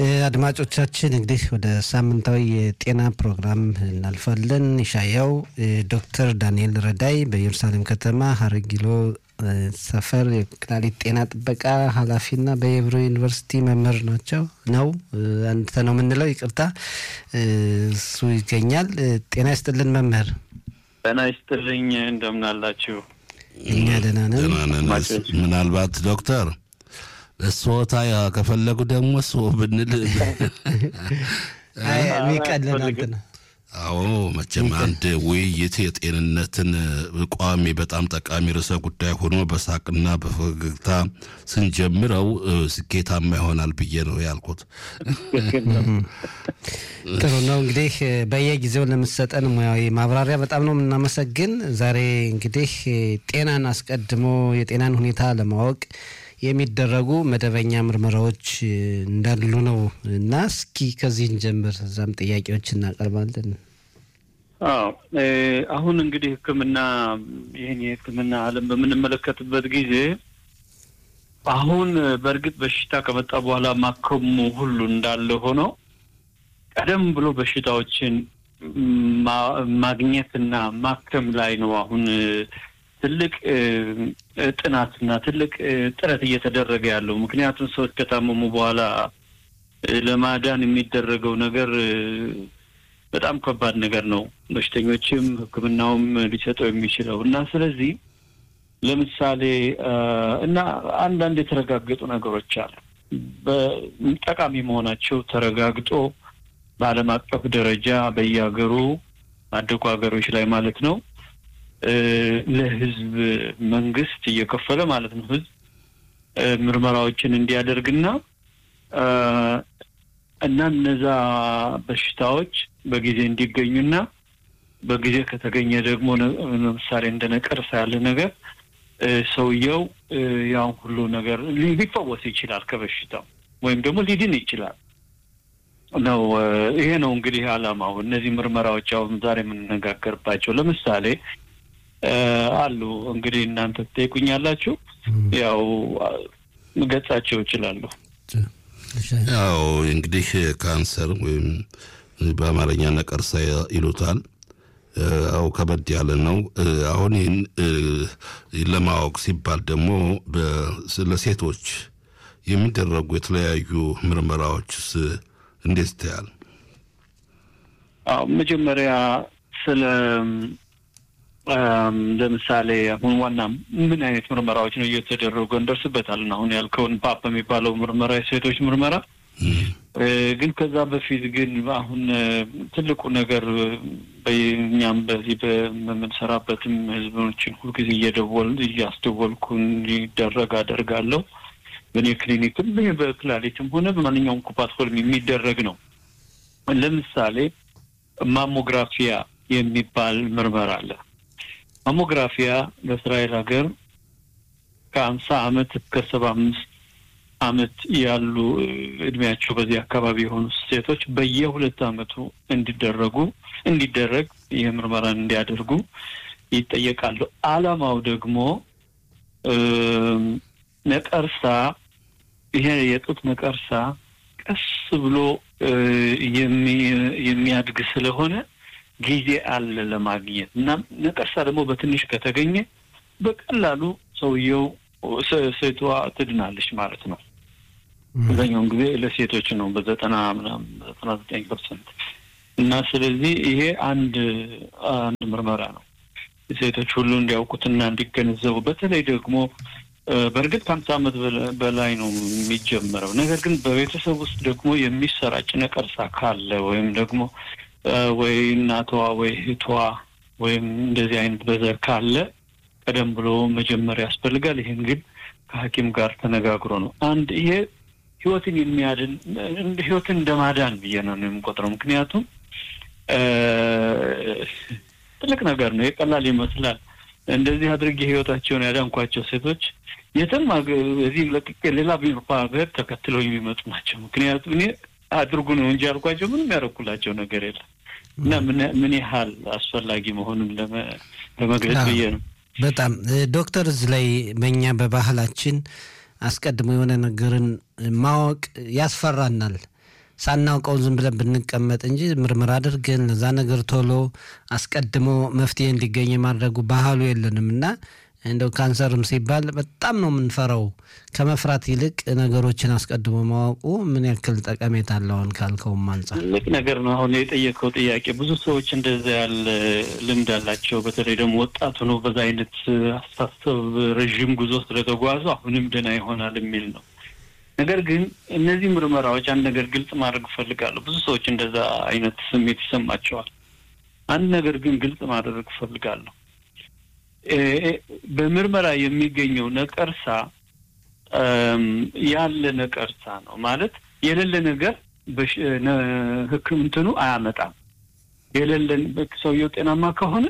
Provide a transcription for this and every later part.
አድማጮቻችን እንግዲህ ወደ ሳምንታዊ የጤና ፕሮግራም እናልፋለን። ይሻያው ዶክተር ዳንኤል ረዳይ በኢየሩሳሌም ከተማ ሀረጊሎ ሰፈር የኩላሊት ጤና ጥበቃ ኃላፊና በየብሮ ዩኒቨርሲቲ መምህር ናቸው ነው አንተ ነው የምንለው፣ ይቅርታ እሱ ይገኛል። ጤና ይስጥልን መምህር። ጤና ይስጥልኝ። እንደምን አላችሁ? እኛ ደህና ነን። ምናልባት ዶክተር እሶታ ከፈለጉ ደግሞ እሱ ብንል የሚቀልን አንተ ነው። አዎ መቼም አንድ ውይይት የጤንነትን ቋሚ በጣም ጠቃሚ ርዕሰ ጉዳይ ሆኖ በሳቅና በፈገግታ ስንጀምረው ስኬታማ ይሆናል ብዬ ነው ያልኩት። ጥሩ ነው እንግዲህ በየጊዜው ለምሰጠን ሙያዊ ማብራሪያ በጣም ነው የምናመሰግን። ዛሬ እንግዲህ ጤናን አስቀድሞ የጤናን ሁኔታ ለማወቅ የሚደረጉ መደበኛ ምርመራዎች እንዳሉ ነው እና እስኪ ከዚህን ጀምር፣ እዛም ጥያቄዎች እናቀርባለን። አዎ አሁን እንግዲህ ሕክምና ይህን የሕክምና ዓለም በምንመለከትበት ጊዜ አሁን በእርግጥ በሽታ ከመጣ በኋላ ማከሙ ሁሉ እንዳለ ሆኖ ቀደም ብሎ በሽታዎችን ማግኘትና ማከም ላይ ነው አሁን ትልቅ ጥናትና ትልቅ ጥረት እየተደረገ ያለው። ምክንያቱም ሰዎች ከታመሙ በኋላ ለማዳን የሚደረገው ነገር በጣም ከባድ ነገር ነው። በሽተኞችም ሕክምናውም ሊሰጠው የሚችለው እና ስለዚህ ለምሳሌ እና አንዳንድ የተረጋገጡ ነገሮች አሉ ጠቃሚ መሆናቸው ተረጋግጦ በዓለም አቀፍ ደረጃ በየሀገሩ አደጉ ሀገሮች ላይ ማለት ነው ለህዝብ መንግስት እየከፈለ ማለት ነው ህዝብ ምርመራዎችን እንዲያደርግና እና እነዛ በሽታዎች በጊዜ እንዲገኙና በጊዜ ከተገኘ ደግሞ ለምሳሌ እንደ ነቀርሳ ያለ ነገር ሰውየው ያን ሁሉ ነገር ሊፈወስ ይችላል ከበሽታው ወይም ደግሞ ሊድን ይችላል ነው። ይሄ ነው እንግዲህ አላማው። እነዚህ ምርመራዎች አሁን ዛሬ የምንነጋገርባቸው ለምሳሌ አሉ እንግዲህ እናንተ ትጠይቁኛላችሁ። ያው ገጻቸው ይችላሉ። ያው እንግዲህ ካንሰር ወይም በአማርኛ ነቀርሳ ይሉታል። ያው ከበድ ያለ ነው። አሁን ይህን ለማወቅ ሲባል ደግሞ ለሴቶች የሚደረጉ የተለያዩ ምርመራዎችስ እንዴት ይታያል? አዎ መጀመሪያ ስለ ለምሳሌ አሁን ዋና ምን አይነት ምርመራዎች ነው እየተደረጉ እንደርስበታለን። አሁን ያልከውን ፓፕ የሚባለው ምርመራ የሴቶች ምርመራ ግን ከዛ በፊት ግን አሁን ትልቁ ነገር በእኛም በዚህ በምንሰራበትም ህዝቦችን ሁልጊዜ እየደወል እያስደወልኩ እንዲደረግ አደርጋለሁ። በእኔ ክሊኒክም በክላሊትም ሆነ በማንኛውም ኩፓትፎልም የሚደረግ ነው። ለምሳሌ ማሞግራፊያ የሚባል ምርመራ አለ። ማሞግራፊያ በእስራኤል ሀገር ከአምሳ አመት እስከ ሰባ አምስት አመት ያሉ እድሜያቸው በዚህ አካባቢ የሆኑ ሴቶች በየሁለት አመቱ እንዲደረጉ እንዲደረግ ይህ ምርመራን እንዲያደርጉ ይጠየቃሉ። አላማው ደግሞ ነቀርሳ ይሄ የጡት ነቀርሳ ቀስ ብሎ የሚያድግ ስለሆነ ጊዜ አለ ለማግኘት እና ነቀርሳ ደግሞ በትንሽ ከተገኘ በቀላሉ ሰውየው ሴቷ ትድናለች ማለት ነው። አብዛኛውን ጊዜ ለሴቶች ነው በዘጠና ምናምን ዘጠና ዘጠኝ ፐርሰንት እና ስለዚህ ይሄ አንድ አንድ ምርመራ ነው ሴቶች ሁሉ እንዲያውቁትና እንዲገነዘቡ በተለይ ደግሞ በእርግጥ ከአምሳ ዓመት በላይ ነው የሚጀመረው። ነገር ግን በቤተሰብ ውስጥ ደግሞ የሚሰራጭ ነቀርሳ ካለ ወይም ደግሞ ወይ እናቷ ወይ እህቷ ወይም እንደዚህ አይነት በዘር ካለ ቀደም ብሎ መጀመር ያስፈልጋል። ይህን ግን ከሐኪም ጋር ተነጋግሮ ነው። አንድ ይሄ ህይወትን የሚያድን ህይወትን እንደማዳን ብዬ ነው የምቆጥረው። ምክንያቱም ትልቅ ነገር ነው። የቀላል ይመስላል። እንደዚህ አድርጌ ህይወታቸውን ያዳንኳቸው ሴቶች የትም እዚህ ለቅቄ ሌላ ሀገር ተከትለው የሚመጡ ናቸው። ምክንያቱም እኔ አድርጉ ነው እንጂ ያልኳቸው ምንም ያደረኩላቸው ነገር የለም እና ምን ያህል አስፈላጊ መሆኑን ለመግለጽ ብዬ ነው። በጣም ዶክተር፣ እዚህ ላይ በእኛ በባህላችን አስቀድሞ የሆነ ነገርን ማወቅ ያስፈራናል። ሳናውቀው ዝም ብለን ብንቀመጥ እንጂ ምርመራ አድርገን ለዛ ነገር ቶሎ አስቀድሞ መፍትሄ እንዲገኝ የማድረጉ ባህሉ የለንም እና እንደው ካንሰርም ሲባል በጣም ነው የምንፈራው። ከመፍራት ይልቅ ነገሮችን አስቀድሞ ማወቁ ምን ያክል ጠቀሜታ አለውን ካልከውም አንጻር ትልቅ ነገር ነው። አሁን የጠየቀው ጥያቄ ብዙ ሰዎች እንደዛ ያለ ልምድ አላቸው። በተለይ ደግሞ ወጣቱ ነው በዛ አይነት አስተሳሰብ ረዥም ጉዞ ስለተጓዙ አሁንም ደህና ይሆናል የሚል ነው። ነገር ግን እነዚህ ምርመራዎች አንድ ነገር ግልጽ ማድረግ እፈልጋለሁ። ብዙ ሰዎች እንደዛ አይነት ስሜት ይሰማቸዋል። አንድ ነገር ግን ግልጽ ማድረግ እፈልጋለሁ። በምርመራ የሚገኘው ነቀርሳ ያለ ነቀርሳ ነው ማለት የሌለ ነገር ሕክምንትኑ አያመጣም። የሌለን ሰውየው ጤናማ ከሆነ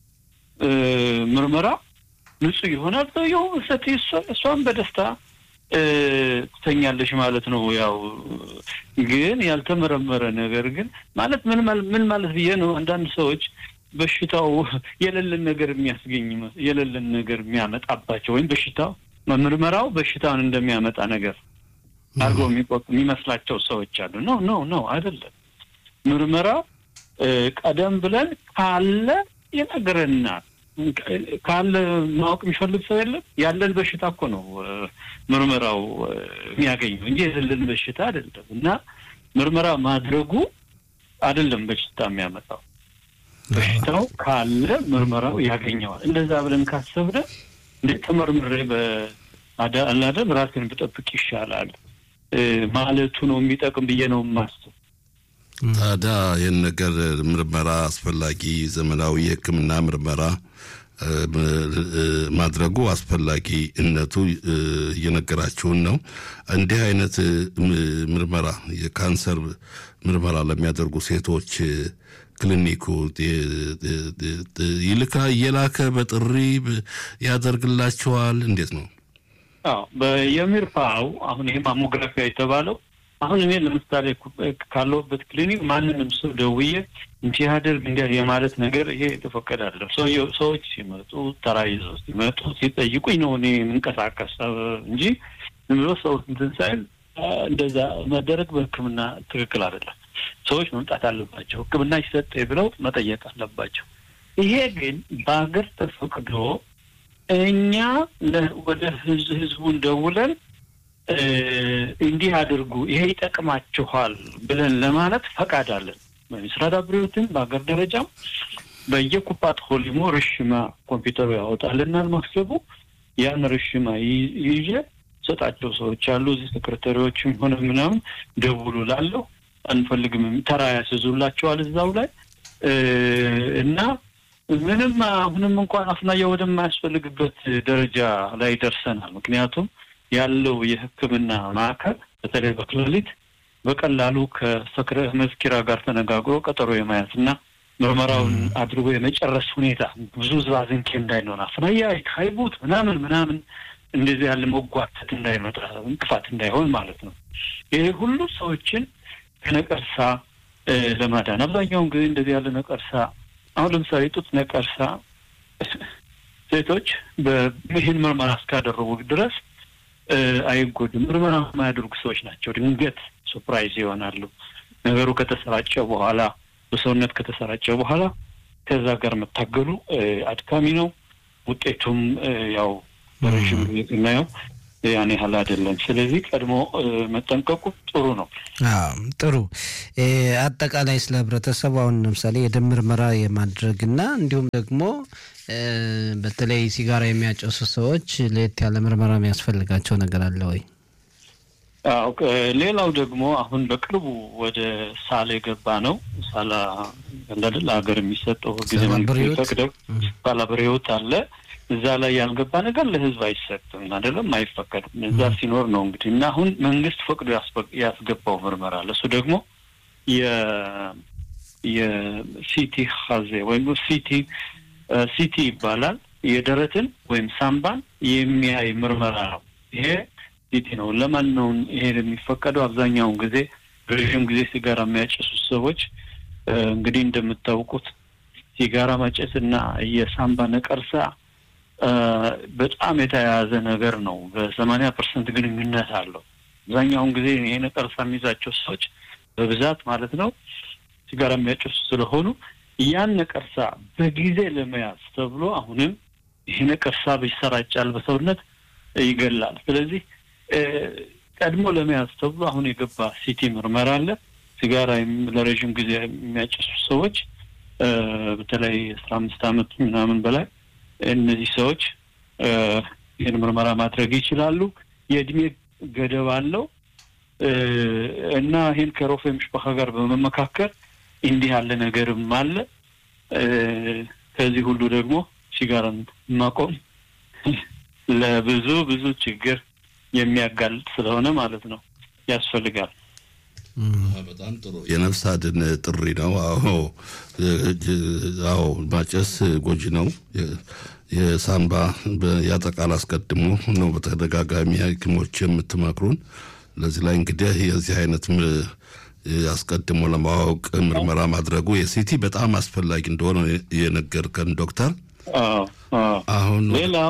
ምርመራ ንጹህ ይሆናል። ሰውየው ሰት እሷን በደስታ ትተኛለሽ ማለት ነው። ያው ግን ያልተመረመረ ነገር ግን ማለት ምን ምን ማለት ብዬ ነው አንዳንድ ሰዎች በሽታው የሌለን ነገር የሚያስገኝ የሌለን ነገር የሚያመጣባቸው ወይም በሽታው ምርመራው በሽታውን እንደሚያመጣ ነገር አድርገው የሚቆጡ የሚመስላቸው ሰዎች አሉ። ኖ ኖ ኖ አይደለም። ምርመራው ቀደም ብለን ካለ ይነግረናል። ካለ ማወቅ የሚፈልግ ሰው የለም። ያለን በሽታ እኮ ነው ምርመራው የሚያገኘው እንጂ የሌለን በሽታ አይደለም። እና ምርመራ ማድረጉ አይደለም በሽታ የሚያመጣው በሽታው ካለ ምርመራው ያገኘዋል። እንደዛ ብለን ካሰብነ እንደ ተመርምሬ በአላደም ራሴን ብጠብቅ ይሻላል ማለቱ ነው የሚጠቅም ብዬ ነው የማስብ። ታዲያ ይህን ነገር ምርመራ አስፈላጊ ዘመናዊ የሕክምና ምርመራ ማድረጉ አስፈላጊነቱ እየነገራችሁን ነው። እንዲህ አይነት ምርመራ የካንሰር ምርመራ ለሚያደርጉ ሴቶች ክሊኒኩ ይልካ እየላከ በጥሪ ያደርግላቸዋል። እንዴት ነው? አዎ በየሚርፓው አሁን ይሄ ማሞግራፊያ የተባለው አሁን እኔ ለምሳሌ ካለሁበት ክሊኒክ ማንንም ሰው ደውዬ እንዲህ ያደርግ እንዲያ የማለት ነገር ይሄ የተፈቀደ አይደለም። ሰዎች ሲመጡ ተራ ይዘው ሲመጡ ሲጠይቁኝ ነው እኔ የምንቀሳቀስ እንጂ ዝም ብሎ ሰው እንትን ሳይል እንደዛ መደረግ በሕክምና ትክክል አይደለም። ሰዎች መምጣት አለባቸው። ሕክምና ይሰጥ ብለው መጠየቅ አለባቸው። ይሄ ግን በሀገር ተፈቅዶ እኛ ወደ ህዝቡን ደውለን እንዲህ አድርጉ፣ ይሄ ይጠቅማችኋል ብለን ለማለት ፈቃድ አለን። በምስራድ አብሬዎትን በሀገር ደረጃም በየኩፓት ሆሊሞ ርሽማ ኮምፒውተሩ ያወጣልናል መክሰቡ ያን ርሽማ ይዤ ሰጣቸው ሰዎች አሉ። እዚህ ሴክሬታሪዎችም ሆነ ምናምን ደውሉ ላለሁ አንፈልግም ተራ ያስዙላቸዋል እዛው ላይ እና ምንም አሁንም እንኳን አፍናያ ወደማያስፈልግበት ደረጃ ላይ ደርሰናል። ምክንያቱም ያለው የሕክምና ማዕከል በተለይ በክሊኒክ በቀላሉ ከሰክረ መዝኪራ ጋር ተነጋግሮ ቀጠሮ የማያዝ እና ምርመራውን አድርጎ የመጨረስ ሁኔታ ብዙ ዝባዝንኬ እንዳይኖር አፍናያ ካይቡት ምናምን ምናምን እንደዚህ ያለ መጓተት እንዳይመጣ እንቅፋት እንዳይሆን ማለት ነው። ይሄ ሁሉ ሰዎችን ከነቀርሳ ለማዳን አብዛኛውን ጊዜ እንደዚህ ያለ ነቀርሳ አሁን ለምሳሌ ጡት ነቀርሳ ሴቶች ይህን ምርመራ እስካደረጉ ድረስ አይጎድም። ምርመራ የማያደርጉ ሰዎች ናቸው ድንገት ሱፕራይዝ ይሆናሉ። ነገሩ ከተሰራጨ በኋላ በሰውነት ከተሰራጨ በኋላ ከዛ ጋር መታገሉ አድካሚ ነው። ውጤቱም ያው በረዥም ጊዜ ስናየው ያን ያህል አይደለም። ስለዚህ ቀድሞ መጠንቀቁ ጥሩ ነው። ጥሩ አጠቃላይ ስለ ህብረተሰቡ አሁን ለምሳሌ የደም ምርመራ የማድረግና እንዲሁም ደግሞ በተለይ ሲጋራ የሚያጨሱ ሰዎች ለየት ያለ ምርመራ የሚያስፈልጋቸው ነገር አለ ወይ? አዎ ሌላው ደግሞ አሁን በቅርቡ ወደ ሳላ የገባ ነው። ሳላ እንዳደለ ሀገር የሚሰጠው ጊዜ ፈቅደው ሳላ ብሬዎት አለ እዛ ላይ ያልገባ ነገር ለህዝብ አይሰጥም፣ አይደለም አይፈቀድም። እዛ ሲኖር ነው እንግዲህ እና አሁን መንግስት ፈቅዶ ያስገባው ምርመራ ለእሱ ደግሞ የሲቲ ሀዜ ወይም ሲቲ ሲቲ ይባላል። የደረትን ወይም ሳምባን የሚያይ ምርመራ ነው። ይሄ ሲቲ ነው። ለማን ነው ይሄ የሚፈቀደው? አብዛኛውን ጊዜ ረዥም ጊዜ ሲጋራ የሚያጨሱት ሰዎች እንግዲህ እንደምታውቁት ሲጋራ ማጨስ እና የሳምባ ነቀርሳ በጣም የተያያዘ ነገር ነው። በሰማንያ ፐርሰንት ግንኙነት አለው። አብዛኛውን ጊዜ ይሄ ነቀርሳ የሚይዛቸው ሰዎች በብዛት ማለት ነው ሲጋራ የሚያጨሱ ስለሆኑ ያን ነቀርሳ በጊዜ ለመያዝ ተብሎ አሁንም ይሄ ነቀርሳ ይሰራጫል፣ በሰውነት ይገላል። ስለዚህ ቀድሞ ለመያዝ ተብሎ አሁን የገባ ሲቲ ምርመራ አለ። ሲጋራ ለረዥም ጊዜ የሚያጨሱ ሰዎች በተለይ አስራ አምስት ዓመት ምናምን በላይ እነዚህ ሰዎች ይህን ምርመራ ማድረግ ይችላሉ። የእድሜ ገደብ አለው እና ይህን ከሮፌ ምሽባካ ጋር በመመካከር እንዲህ ያለ ነገርም አለ። ከዚህ ሁሉ ደግሞ ሲጋራን ማቆም ለብዙ ብዙ ችግር የሚያጋልጥ ስለሆነ ማለት ነው ያስፈልጋል። በጣም ጥሩ የነፍስ አድን ጥሪ ነው። አዎ አዎ፣ ማጨስ ጎጂ ነው። የሳምባ ያጠቃል አስቀድሞ ነው በተደጋጋሚ ሐኪሞች የምትመክሩን። ለዚህ ላይ እንግዲህ የዚህ አይነት አስቀድሞ ለማወቅ ምርመራ ማድረጉ የሲቲ በጣም አስፈላጊ እንደሆነ የነገርከን ዶክተር። አሁን ሌላው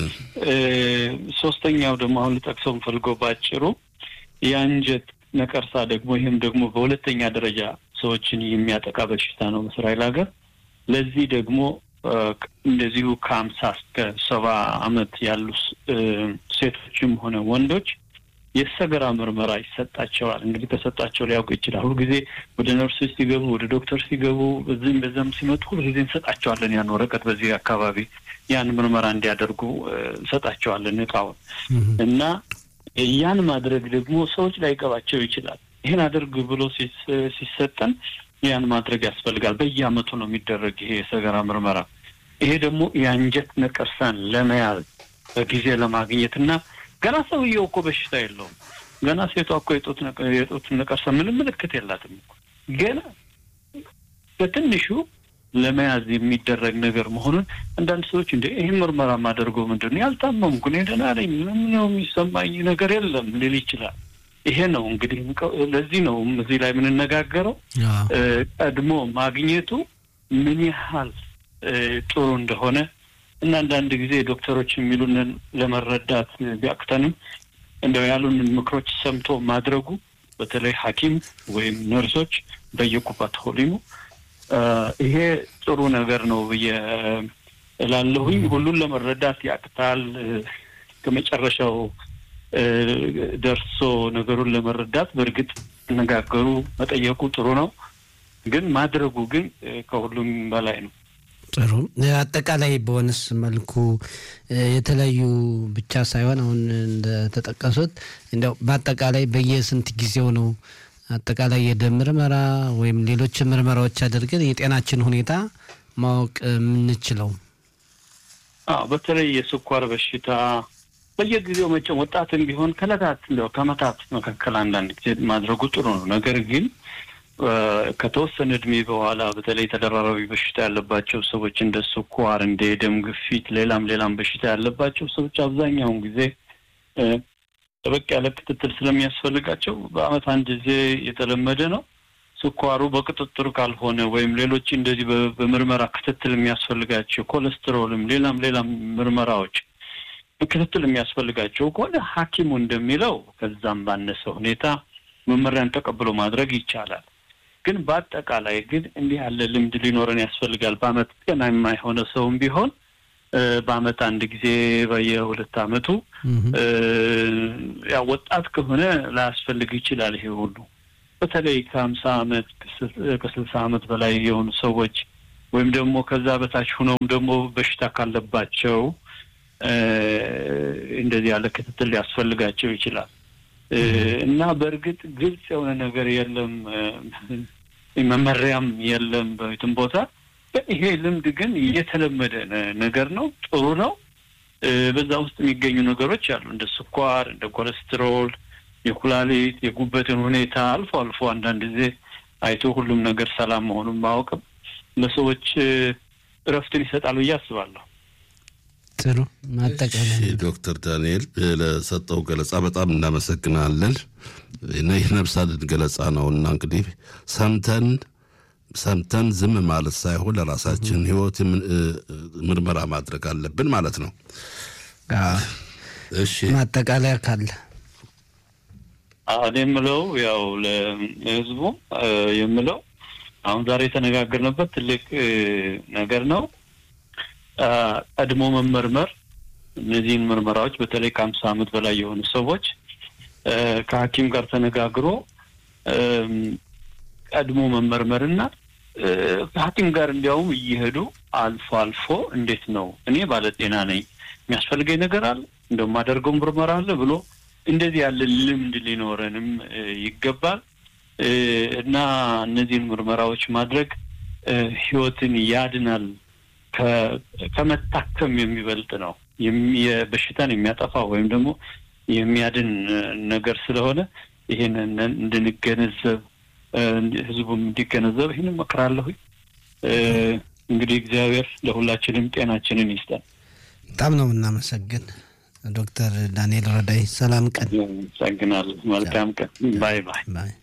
ሶስተኛው ደግሞ አሁን ልጠቅሰው የምፈልገው ባጭሩ የአንጀት ነቀርሳ ደግሞ ይህም ደግሞ በሁለተኛ ደረጃ ሰዎችን የሚያጠቃ በሽታ ነው በእስራኤል ሀገር። ለዚህ ደግሞ እንደዚሁ ከሀምሳ እስከ ሰባ አመት ያሉ ሴቶችም ሆነ ወንዶች የሰገራ ምርመራ ይሰጣቸዋል። እንግዲህ ተሰጣቸው ሊያውቅ ይችላል። ሁልጊዜ ወደ ነርሶች ሲገቡ፣ ወደ ዶክተር ሲገቡ፣ በዚህም በዛም ሲመጡ ሁልጊዜ እንሰጣቸዋለን ያን ወረቀት በዚህ አካባቢ ያን ምርመራ እንዲያደርጉ እንሰጣቸዋለን እቃውን እና ያን ማድረግ ደግሞ ሰዎች ላይገባቸው ይችላል። ይህን አድርግ ብሎ ሲሰጠን ያን ማድረግ ያስፈልጋል። በየአመቱ ነው የሚደረግ ይሄ የሰገራ ምርመራ። ይሄ ደግሞ የአንጀት ነቀርሳን ለመያዝ በጊዜ ለማግኘት እና ገና ሰውየው እኮ በሽታ የለውም። ገና ሴቷ እኮ የጡት ነቀርሳ ምንም ምልክት የላትም እኮ ገና በትንሹ ለመያዝ የሚደረግ ነገር መሆኑን አንዳንድ ሰዎች እንደ ይህን ምርመራ የማደርገው ምንድን ነው ያልታመምኩ እኔ ደህና ነኝ ምንም ነው የሚሰማኝ ነገር የለም ሊል ይችላል። ይሄ ነው እንግዲህ ለዚህ ነው እዚህ ላይ የምንነጋገረው ቀድሞ ማግኘቱ ምን ያህል ጥሩ እንደሆነ እና አንዳንድ ጊዜ ዶክተሮች የሚሉንን ለመረዳት ቢያቅተንም እንደው ያሉንን ምክሮች ሰምቶ ማድረጉ በተለይ ሐኪም ወይም ነርሶች በየቁባት ሆሊሙ ይሄ ጥሩ ነገር ነው ብዬ እላለሁኝ። ሁሉን ለመረዳት ያቅታል። ከመጨረሻው ደርሶ ነገሩን ለመረዳት በእርግጥ መነጋገሩ መጠየቁ ጥሩ ነው፣ ግን ማድረጉ ግን ከሁሉም በላይ ነው። ጥሩ አጠቃላይ በሆነስ መልኩ የተለያዩ ብቻ ሳይሆን አሁን እንደተጠቀሱት እንደው በአጠቃላይ በየስንት ጊዜው ነው አጠቃላይ የደም ምርመራ ወይም ሌሎች ምርመራዎች አድርገን የጤናችን ሁኔታ ማወቅ የምንችለው? አዎ በተለይ የስኳር በሽታ በየጊዜው መቼም ወጣትም ቢሆን ከዕለታት እንደው ከዓመታት መካከል አንዳንድ ጊዜ ማድረጉ ጥሩ ነው። ነገር ግን ከተወሰነ እድሜ በኋላ በተለይ ተደራራቢ በሽታ ያለባቸው ሰዎች እንደ ስኳር፣ እንደ የደም ግፊት፣ ሌላም ሌላም በሽታ ያለባቸው ሰዎች አብዛኛውን ጊዜ ጠበቅ ያለ ክትትል ስለሚያስፈልጋቸው በዓመት አንድ ጊዜ የተለመደ ነው። ስኳሩ በቁጥጥር ካልሆነ ወይም ሌሎች እንደዚህ በምርመራ ክትትል የሚያስፈልጋቸው ኮሌስትሮልም፣ ሌላም ሌላም ምርመራዎች ክትትል የሚያስፈልጋቸው ከሆነ ሐኪሙ እንደሚለው ከዛም ባነሰ ሁኔታ መመሪያን ተቀብሎ ማድረግ ይቻላል። ግን በአጠቃላይ ግን እንዲህ ያለ ልምድ ሊኖረን ያስፈልጋል። በዓመት ጤናማ የሆነ ሰውም ቢሆን በዓመት አንድ ጊዜ በየሁለት ዓመቱ ያው ወጣት ከሆነ ላያስፈልግ ይችላል። ይሄ ሁሉ በተለይ ከሀምሳ ዓመት ከስልሳ ዓመት በላይ የሆኑ ሰዎች ወይም ደግሞ ከዛ በታች ሁነውም ደግሞ በሽታ ካለባቸው እንደዚህ ያለ ክትትል ሊያስፈልጋቸው ይችላል እና በእርግጥ ግልጽ የሆነ ነገር የለም፣ መመሪያም የለም በየትም ቦታ። ይሄ ልምድ ግን የተለመደ ነገር ነው፣ ጥሩ ነው። በዛ ውስጥ የሚገኙ ነገሮች አሉ እንደ ስኳር፣ እንደ ኮሌስትሮል፣ የኩላሊት፣ የጉበትን ሁኔታ አልፎ አልፎ አንዳንድ ጊዜ አይቶ ሁሉም ነገር ሰላም መሆኑን ማወቅም ለሰዎች እረፍትን ይሰጣል ብዬ አስባለሁ። ጥሩ ማጠቃለያ ዶክተር ዳንኤል ለሰጠው ገለጻ በጣም እናመሰግናለን። ይህ ነፍስ አድን ገለጻ ነው እና እንግዲህ ሰምተን ሰምተን ዝም ማለት ሳይሆን ለራሳችን ሕይወት ምርመራ ማድረግ አለብን ማለት ነው። እሺ ማጠቃለያ ካለ እኔ የምለው ያው ለህዝቡ የምለው አሁን ዛሬ የተነጋገርንበት ትልቅ ነገር ነው። ቀድሞ መመርመር እነዚህን ምርመራዎች በተለይ ከአምሳ ዓመት በላይ የሆኑ ሰዎች ከሐኪም ጋር ተነጋግሮ ቀድሞ መመርመርና ከሐኪም ጋር እንዲያውም እየሄዱ አልፎ አልፎ እንዴት ነው እኔ ባለጤና ነኝ የሚያስፈልገኝ ነገር አለ እንደማደርገው ምርመራ አለ ብሎ እንደዚህ ያለ ልምድ ሊኖረንም ይገባል እና እነዚህን ምርመራዎች ማድረግ ህይወትን ያድናል። ከመታከም የሚበልጥ ነው። በሽታን የሚያጠፋ ወይም ደግሞ የሚያድን ነገር ስለሆነ ይህንን እንድንገነዘብ ህዝቡም እንዲገነዘብ ይህን እመክራለሁ። እንግዲህ እግዚአብሔር ለሁላችንም ጤናችንን ይስጠን። በጣም ነው የምናመሰግን ዶክተር ዳንኤል ረዳይ። ሰላም ቀን። አመሰግናለሁ። መልካም ቀን። ባይ ባይ። ባይ